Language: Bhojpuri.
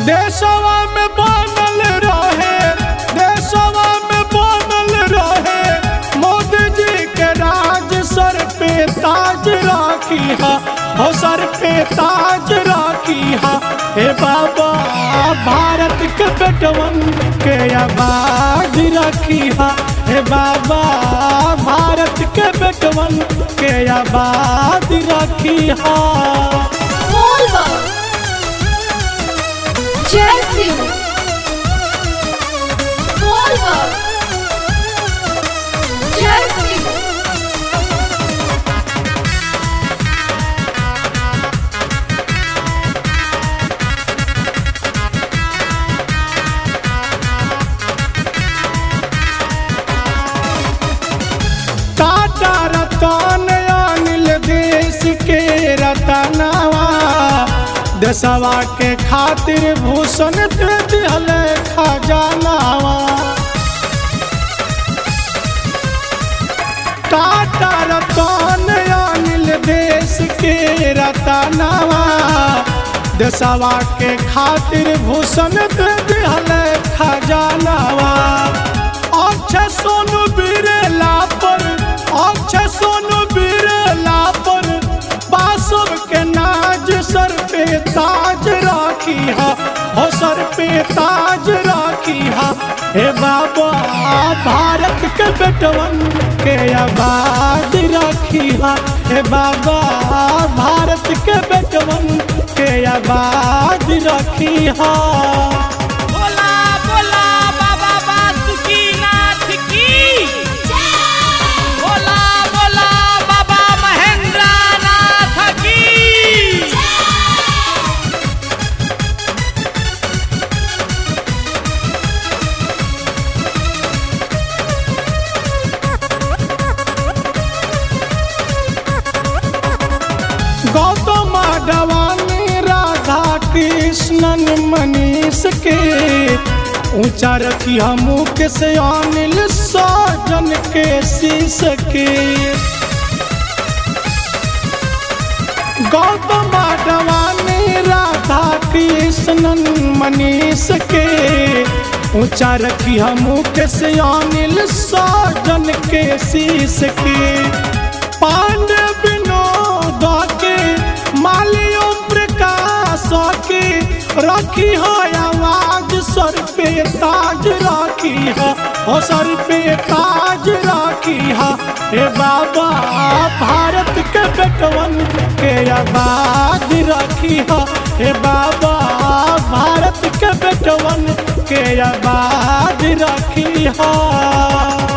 देशवा में बनल रहे देशवा में बनल रहे मोदी जी के राज सर पे ताज राखी हा हो सर पे ताज राखी हा हे बाबा भारत के बेटवन के आबाद रखी हा हे बाबा भारत के बेटवन के आबाद रखी हा बोल बाबा जय सिंह बोल बाबा जय सिंह टाटा रतन अनिल देश के रतनवा देशवा के खातिर भूषण दे दिहल खजानावा टाटा रतन अनिल देश के रतनवा देशवा के खातिर भूषण दे दिहल खजानावा अक्षय सोनू बिरला पर अक्षय सोनू बिरला पर बासुर के नाज सर पे ताज राखी हा हो सर पे ताज राखी हा हे बाबा भारत के बेटवन के आबाद राखी हा हे बाबा भारत के बेटवन के आबाद राखी हा बोला बोला बाबा बासुकीनाथ की बोला बोला बाबा महेंद्र नाथ की गौतम अडवाणी राधा कृष्णन मनीष के ऊंचा रखी हमू के से अनिल सजन के शीश के गौतम अडवाणी राधा कृष्णन मनीष के ऊंचा रखी हमू के से अनिल सजन के शीश के पांडे विनोद के मालियों प्रकाश के रखी हो आवाज सर पे ताज राखी है हो सर पे ताज राखी है हे बाबा भारत के बेटवन के आबाद राखी है हे बाबा भारत के बेटवन के आबाद राखी है